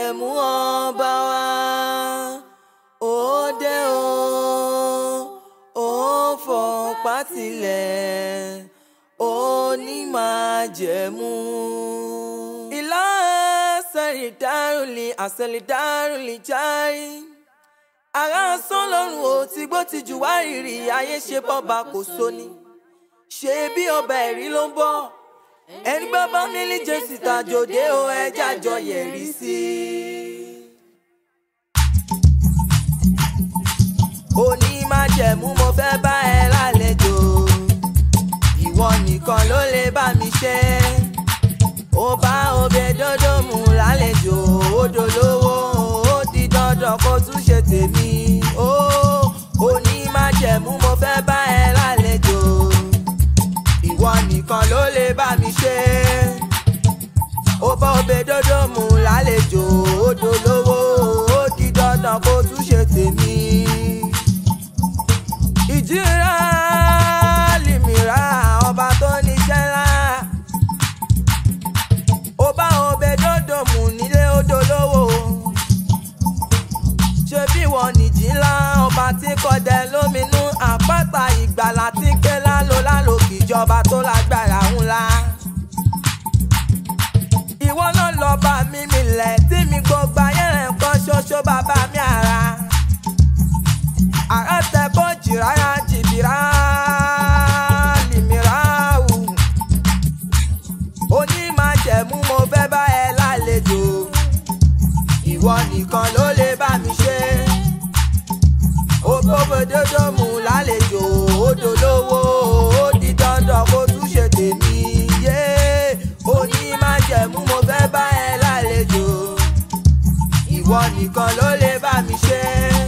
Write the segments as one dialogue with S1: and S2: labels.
S1: jẹ̀mú ọba wa òde o ò fọ̀pá tilẹ̀ òní máa jẹ̀mú. ìlà sẹ́rìndárùlì àsẹ̀lìdárùlì járí ara sán lọ́rùn ò tí gbó ti jù wá rírì ayé ṣe bọ́ba kò sóni ṣe bí ọba ẹ̀rí ló ń bọ̀ ẹni bá bá nílí jésì tàjòdè o ẹjẹ́ àjọ yẹ̀rí sí i. òní máa jẹ̀mú mo fẹ́ bá ẹ lálejò ìwọ nìkan ló lè bá mi ṣe ó bá obè dódó mu lálejò ó dolówó ó di dandan kó tún ṣe tèmi ó òní máa jẹ̀mú mo fẹ́ bá ẹ lálejò ìwọ nìkan ló lè bá mi ṣe ó bá obè dódó mu lálejò ó dolówó ó di dandan kó tún ṣe tèmi ìjìrà lìmìrà ọba tó níṣẹ́ ńlá ó bá obè dódò mú nílé odò lówó ṣé bí wọn nìjì ńlá ọba tí kọdẹ lóminú àpáta ìgbàlà tí ké lálo lálo kìjọba tó lágbára ńlá ìwọ náà lọ bá mi milẹ̀ tí mi gbogbo ayé rẹ̀ ń kọ́ ṣoṣo bàbá mi àrà àràtẹ kó jìráyà jìbìrà lìmìrà wù. oní máa jẹ̀mú mo fẹ́ bá ẹ lálejò ìwọ nìkan ló lè bá mi ṣe. ògbógbò dódó mu lálejò odò lówó ó di dandan kó tún ṣe tèmi yé. oní máa jẹ̀mú mo fẹ́ bá ẹ lálejò ìwọ nìkan ló lè bá mi ṣe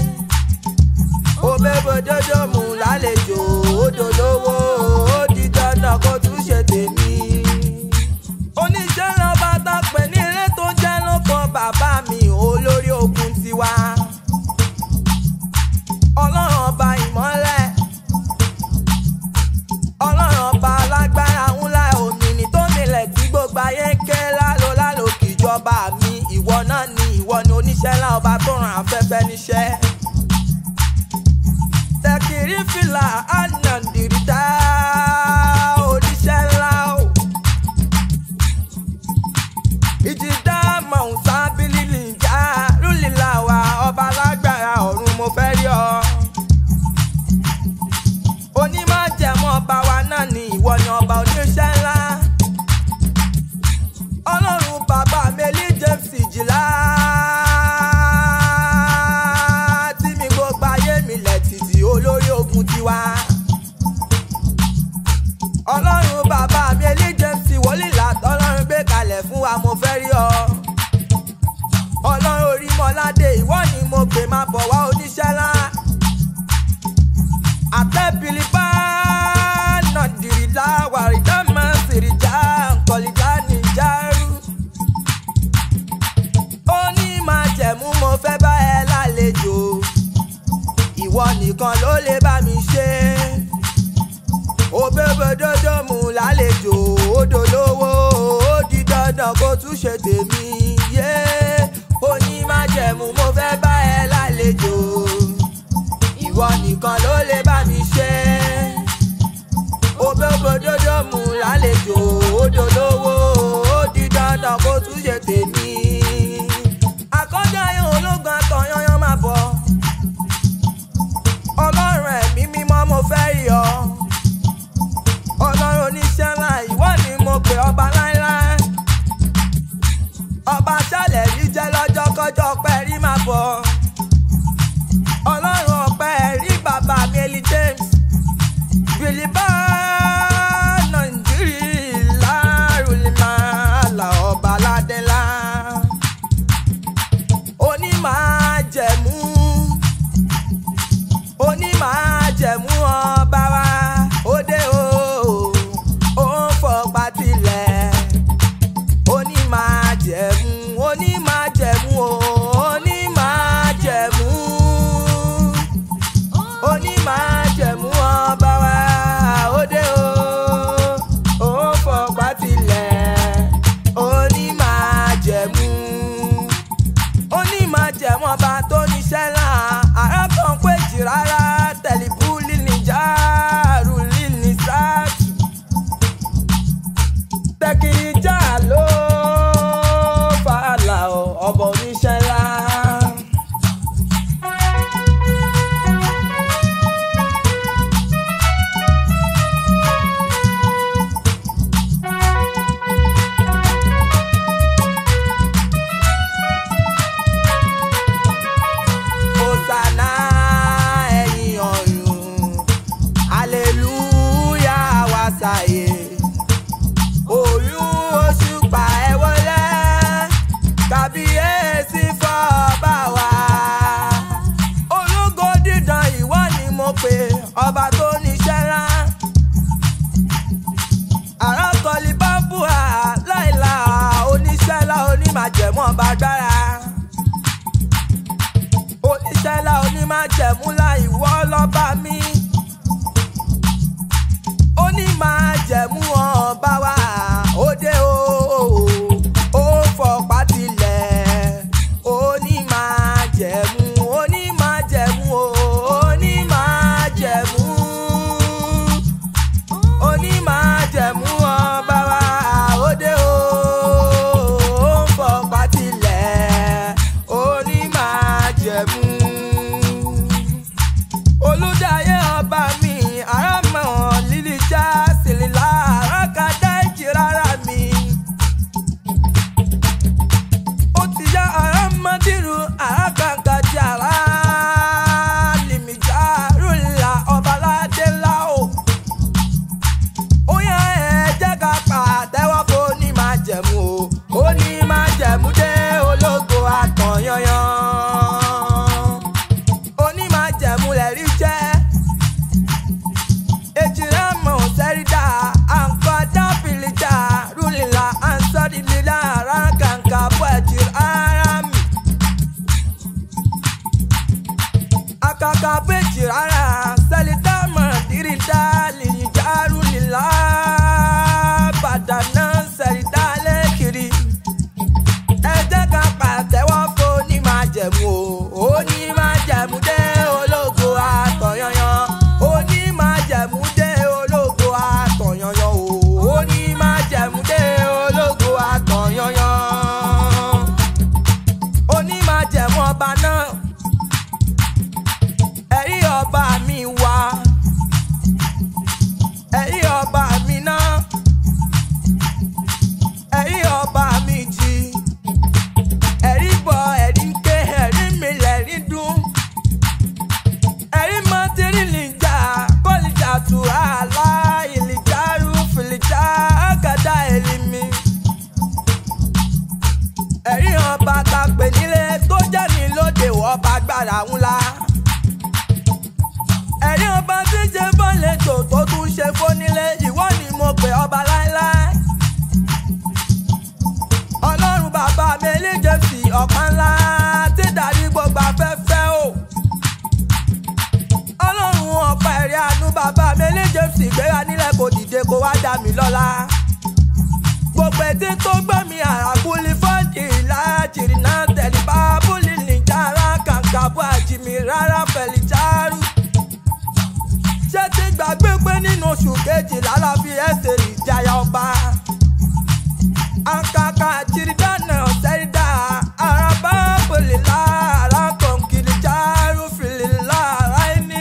S1: òbẹ́bọ̀ dọ́dọ̀ mú lálejò odò lówó ó di dandan kó tún ṣe tèmi. oníṣẹ́ náà bá tán pé ní ilé tó jẹ́ lọ́kàn bàbá mi olórí ogun tiwa. ọlọ́run ọba ìmọ́lẹ̀ ọlọ́run ọba alágbára ńlá òmìnir tó nílẹ̀ tí gbogbo ayé ń ké lálo lálo kìjọba mi ìwọ náà ni ìwọ ni oníṣẹ́ ńlá ọba tó ràn afẹ́fẹ́ níṣẹ́ tẹkiri fìlà ànàndìrìdá oníṣẹ́ ńlá o. ìjìdá mọ̀ọ́sá bílílì ìjà rúlìlà wa ọba lágbára ọ̀run mo fẹ́ rí ọ. onímọ̀jẹ̀mọ́ ọba wa náà ni ìwọ ni ọba oníṣẹ́ ńlá. ọlọ́run bàbá mẹ́lí james ìjìlá tí mi gbogbo ayé mi lẹ̀ títí olórí ogun tiwa. ọlọ́run bàbá mi elíjẹ́sì wọlìlà tọ́lọ́run gbé kalẹ̀ fún wa mo fẹ́ rí ọ. ọlọ́run orí mọ́ládé ìwọ ni mo pè máa bọ̀ wá oníṣẹ́ ńlá. àtẹ́bìlì bá nàdìrìlá wàrídà máa ń sèrìjà nkọ̀lìjà nìjàrú. ó ní máa jẹ̀mú mo fẹ́ bá ẹ lálejò ìwọ nìkan ló lè bá mi ṣe. òbẹ́bẹ́dọ́dọ́ mú lálejò odò lówó ó di dandan kó tún ṣe tèmi yé. oní má jẹ̀mú mo fẹ́ bá ẹ lálejò. ìwọ nìkan ló lè bá mi ṣe. òbẹ́bẹ́dọ́dọ́ mú lálejò odò lówó ó di dandan kó tún ṣe tèmi. àkọ́jọ́ yẹn ológun àtọ̀yányán máa bọ̀ ọlọ́run ẹ̀mí mímọ́ mo fẹ́ rí ọ. ọlọ́run oníṣẹ́ ńlá ìwọ ni mo pè ọba láíláí. ọba ṣàlẹ̀ rí jẹ́ lọ́jọ́ kọjọ́ ọpẹ́ rí máa bọ̀. ọlọ́run ọpẹ́ rí bàbá mi Eli James. tu àlá ìlìjárú fìlìjà àgàdá èlìmí. ẹ̀rí ọba ta pè nílé tó jẹ́ mi lóde ọba gbàrà ńlá. ẹ̀rí ọba tí ṣe fọ́lẹ́tò tó tún ṣe fónílé ìwọ ni mo pè ọba láéláé. ọlọ́run bàbá mi eléjẹ fi ọ̀kan ńlá tí darí gbogbo afẹ́fẹ́ o. ọlọ́run ọ̀pá ẹ̀rí àánú bàbá mi eléjẹ fi ìgbéra nílẹ̀ kò dìde kó wá dá mi lọ́lá. gbogbo etí tó gbọ́ mi àràkúlí fọ́ọ̀dì láàjìrì náà tẹ̀lé bá búlì nìjára kàǹkàbọ̀ àjìmí rárá fẹ̀lì járù. ṣé ti gbàgbé pé nínú oṣù kejìlá la fi ẹsẹ̀ ìjayà ọba akaka jiridana ọ̀sẹ̀rídà araba bolila alákọ̀ọ́kiri jaru filila aláìní.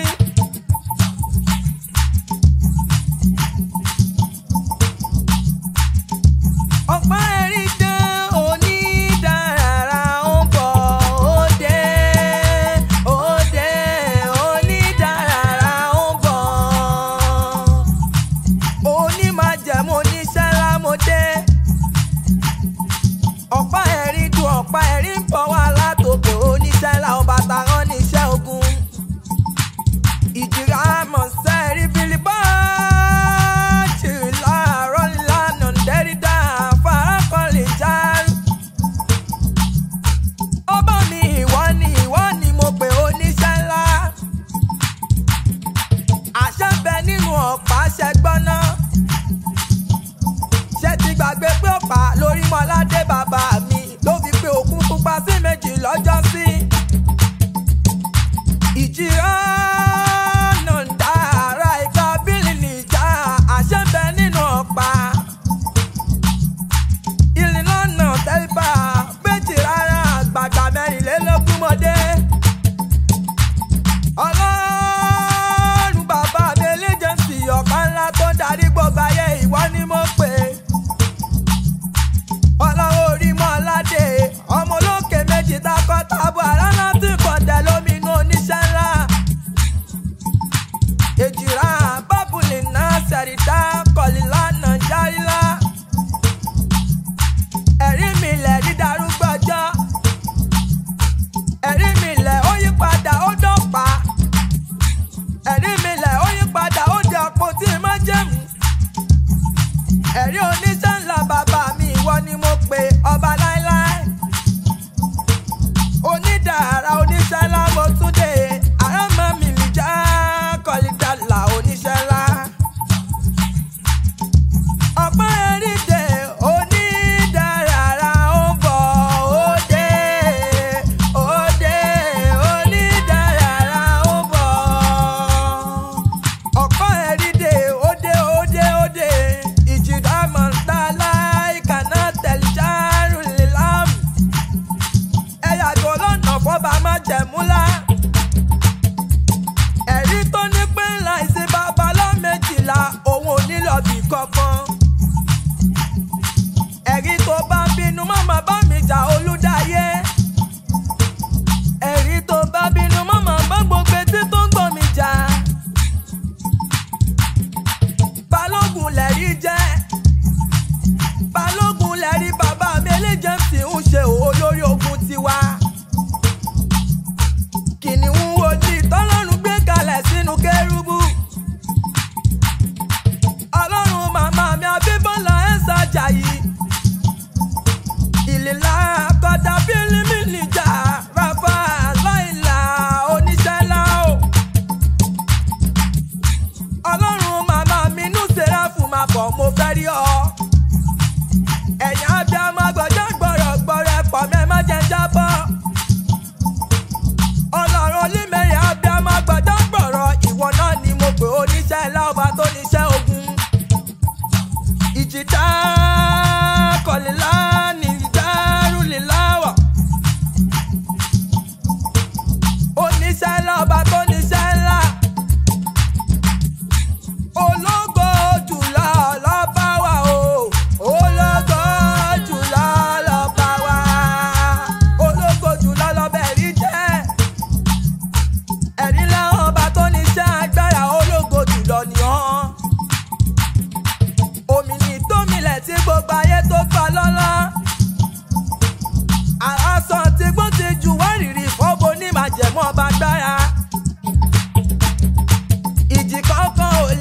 S1: ọ̀pá ẹ̀rí dán onídàára ń bọ̀ òde òde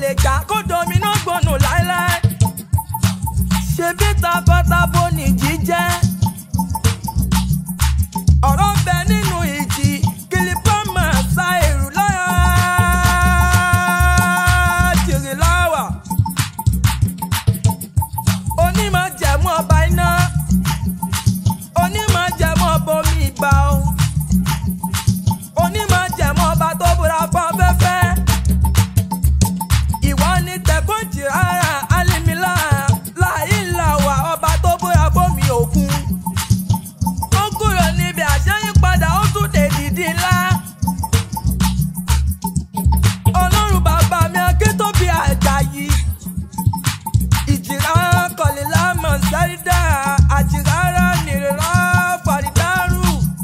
S1: lè jà kó dominó gbónú láéláé ṣebí takọtabo nìjí jẹ́ ọ̀rọ̀ ń bẹ nínú ìjì kìlìpọ́mà sa èrú láyà jèrè láwà onímọ̀ jẹ̀mú ọba iná onímọ̀ jẹ̀mú ọba omi ìgbà o onímọ̀ jẹ̀mú ọba tó búra fún afẹ́fẹ́ ìwọ ni tẹ̀kọ́jì rárá alímílà láìláwà ọba tó búra fómi òkun ó kúrò níbi àṣẹyípadà ó tún dé dìdí ńlá ọlọ́run bàbá mi akíntóbi àjàyí ìjìrá kọ̀lélá mọ̀sárídà àjìrárá nìrírá fàrídárù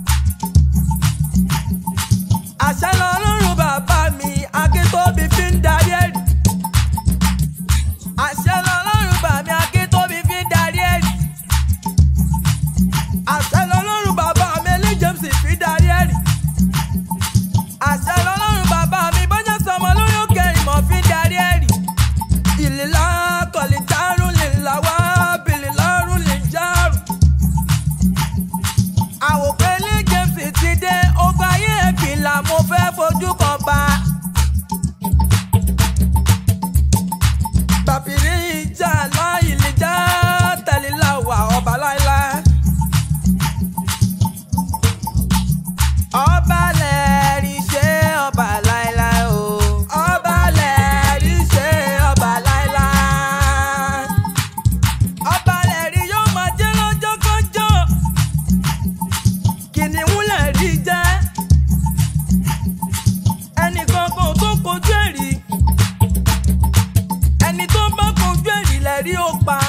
S1: àṣẹ lọ́lọ́run bàbá mi akíntóbi fi ń darí ẹ̀rí àṣẹ lọ́lọ́run bàbá mi akíntóbi fi ń darí ẹ̀rí àṣẹ lọ́lọ́run bàbá mi ẹlẹ́ james fi darí ẹ̀rí àṣẹ lọ́lọ́run bàbá mi bọ́jà sọmọ lórí òkè ìmọ̀ fi darí ẹ̀rí ìlélá kọ̀lìtàrún lè làwá bìlìlárún lè járù. àwòkọ́ ilé james ti dé ogun ayé ẹ̀fìlà mo fẹ́ fojú kan bá. bàbírí ìjà láì lè já tẹ̀lé làwà ọba láéláé. ọba lẹ́rìí ṣe ọba láéláé o. ọba lẹ́rìí ṣe ọba láéláé. ọba lẹ́rìí yóò máa jẹ́ lọ́jọ́ kọjọ́. kìnìún lẹ́rìí jẹ́. ẹnìkan kò tó kojú ẹ̀rí. ẹni tó bá kojú ẹ̀rí lẹ́rìí ó pa.